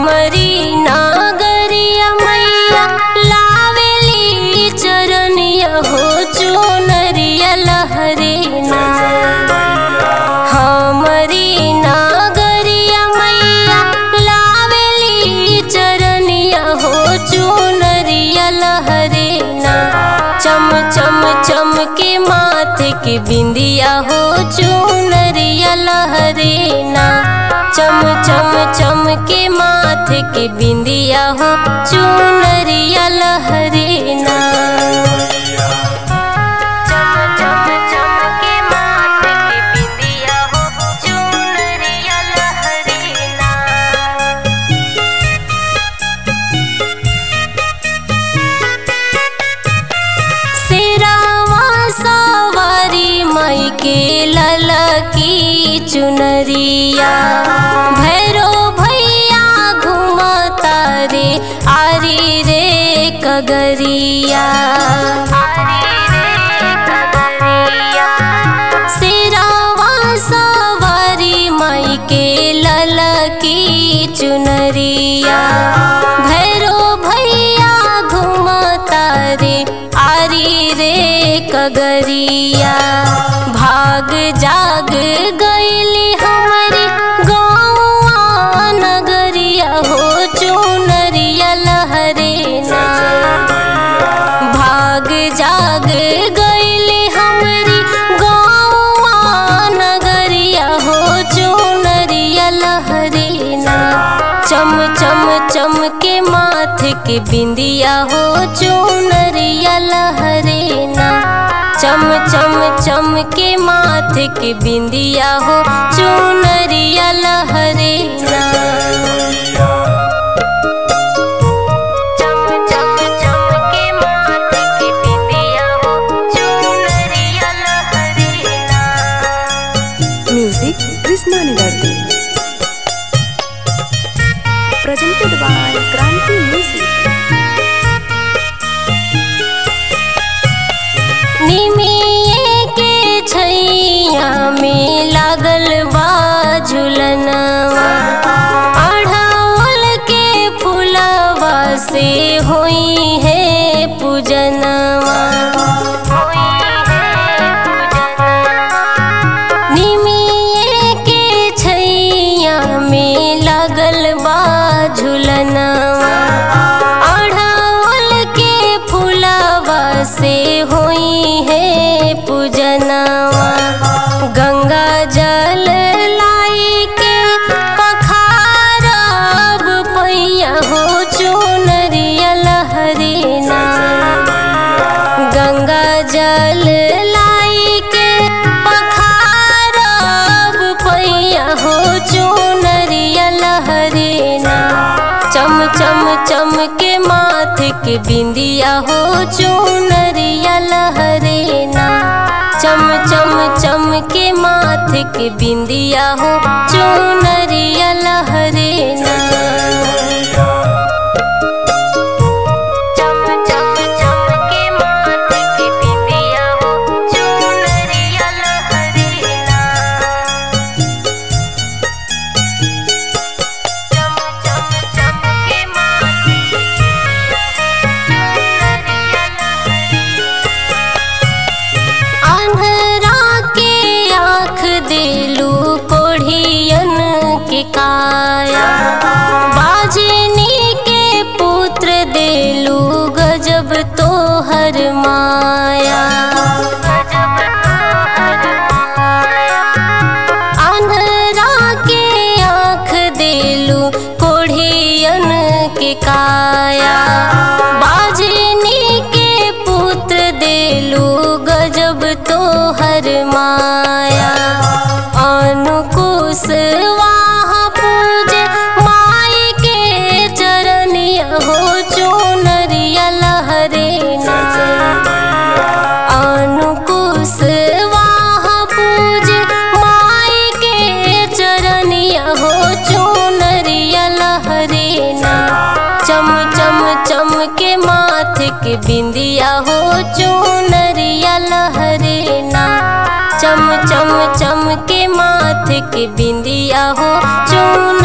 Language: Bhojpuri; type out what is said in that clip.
हमरी नागरिया मैया लावेली चरनिया हो चुनरिया लहरे ना हमरी नागरिया मैया लावेली चरनिया हो चुनरिया लहरे ना चम चम चम के माथे के बिंदिया हो चुनरिया लहरे ना चम चम चम के माथे के बिंदिया हो चुनरिया लहरे ना चम चम चम के माथे के बिंदिया हो चुनरिया लहरे ना सिरावा सवारी मई के ललकी चुनरिया भैरो भैया घुमता रे आरी रे कगरिया सिरावा सवारी मई के ललकी चुनरिया भैरो भैया घुमता रे आरी रे कगरिया भाग जाग गईली हमारी गौआ नगरिया हो चुनरिया लहरे ना भाग जाग गईली हमारी गौआ नगरिया हो चुनरिया लहरे ना चम चम चम के माथे के बिंदिया हो चुनरिया लहरे ना चम चम चम के माथे के बिंदिया हो चुनरिया लहरे ना चम चम चम के माथे के बिंदिया हो चुनरिया लहरे ना Music Krishna Nidardi. Presented by Kranti Music. निमिये के छैया में लागल बा झुलनवा अढ़ावल के फुलवा से होई है पूजनवा निमिये के छैया में लागल बा झुलनवा अढ़ावल के फुलवा से होई है पूजनवा गंगा जल लाई के पखारब पैया हो चुनरिया लहरे ना गंगा जल लाई के पखारब पैया हो चुनरिया लहरे ना चम चम चम के माथे के बिंदिया हो चुनरिया लहरे ना चम चम चम के माथे के बिंदिया हो चुनरिया लहरे ना चम चम चम के माथे के बिंदिया हो चुनरिया लहरे ना चम चम चम के माथे चुनरिया अन्हरा के आँख दिलू कोढ़ियन के काया बाजनी के पुत्र दिलू गजब तोहर माया अन्हरा के आँख दिलू कोढ़ियन के काया बाजनी के पुत्र दिलू गजब तोहर माया अनुकुश वहाँ पूजे माई के चरनिया हो चुनरिया लहरे ना अनुकुश वहाँ पूजे माई के चरनिया हो चुनरिया लहरे ना चम चम चम के माथे के बिंदिया हो चुनरिया लहरे ना चम चम चम के माथे के बिंदिया हो चुन